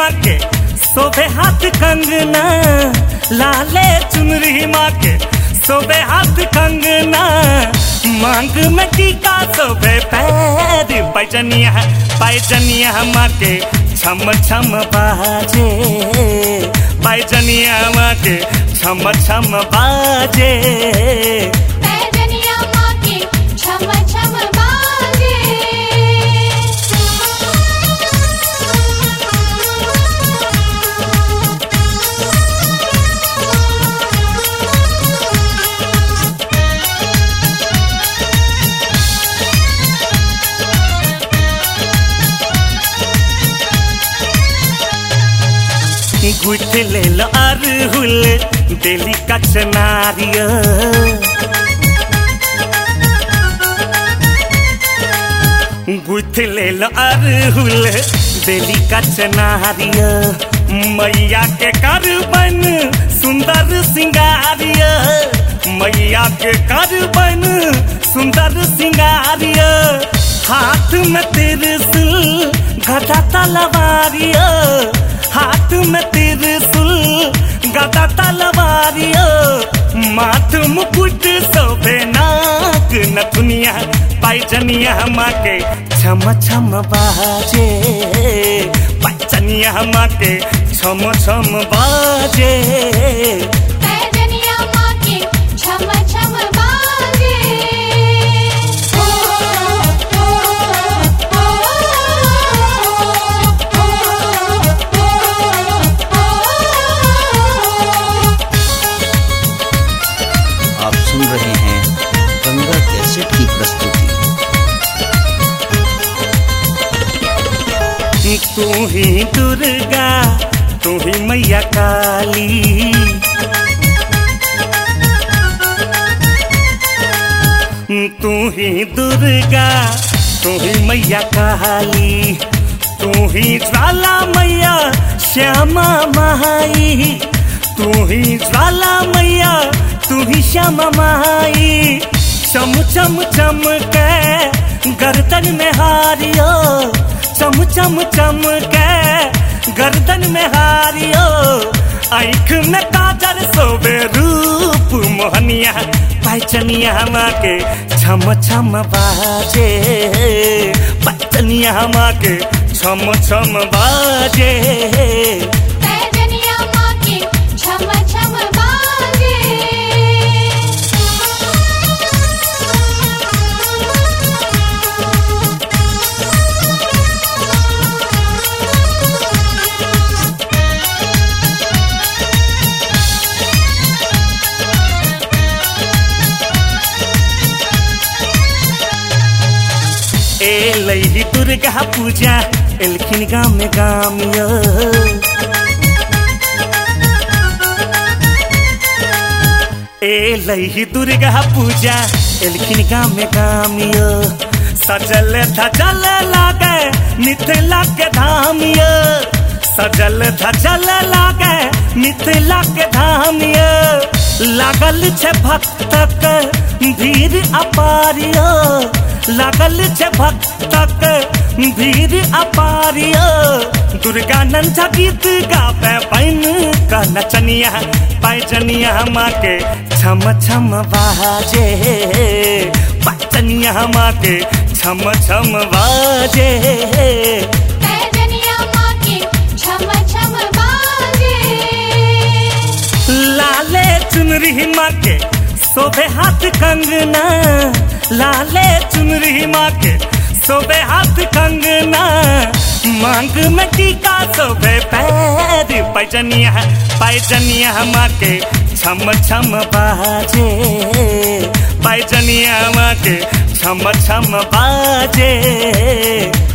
माँ के शोभे हाथ कंगना लाले चुनरी माँ के शोभे हाथ कंगना मांग में टीका शोभे पैर पैजनिया पैजनिया माँ के छम छम बाजे पैजनिया माँ के छम छम बाजे पैजनिया माँ के छम छम बाजे गुठ ले लो अरहुल दिली कचनारिया गुथ ले लो अरहुल दिली कचनारिया मैया के करबन सुंदर सिंगारिया मैया के करबन सुंदर सिंगारिया हाथ में त्रिशूल गदा तलवारिया हाथ में त्रिशूल गदा तलवारिया माथ मुकुट शोभे नाक नथुनिया पैजनिया माँ के छम छम बाजे पैजनिया माँ के छम छम बाजे पैजनिया माँ के छम छम बाजे ओ ओ ओ ओ आप सुन रहे हैं गंगा कैसेट की प्रस्तुति तू ही दुर्गा तू ही मैया काली तू ही दुर्गा तू ही मैया काली तू ही ज्वाला मैया श्यामा माई तू ही ज्वाला मैया तू ही श्यामा माई चम चम चम के गर्दन में हारियो चम चम चम के गर्दन में हारियो आंख में काजर सोबे रूप मोहनिया पैचनिया माँ के छम छम बाजे पैचनिया माँ के छम छम बाजे पैजनिया माँ के छम छम बाजे ए लई दुर्गा पूजा एलखिन गाम में गामिया ए लई दुर्गा पूजा एलखिन गाम में गामिया सजल धजल लागे मिथिला के धामिया सजल धजल लागे मिथिला के धामिया लागल छे भक्तक भीड़ अपारिया लागल छे भक्तक भीड़ अपारिया दुर्गा नंझा गीत गावे पैन का नचनिया पैजनिया माँ के छम छम बाजे पैजनिया माँ के छम छम बाजे पैजनिया माँ के छम छम बाजे लाले चुनरी माँ के शोभे हाथ कंगना लाले चुनरी माँ के शोभे हाथ कंगना मांग में टीका शोभे पैर पैजनिया पैजनिया माँ के छम छम बाजे पैजनिया माँ के छम छम बाजे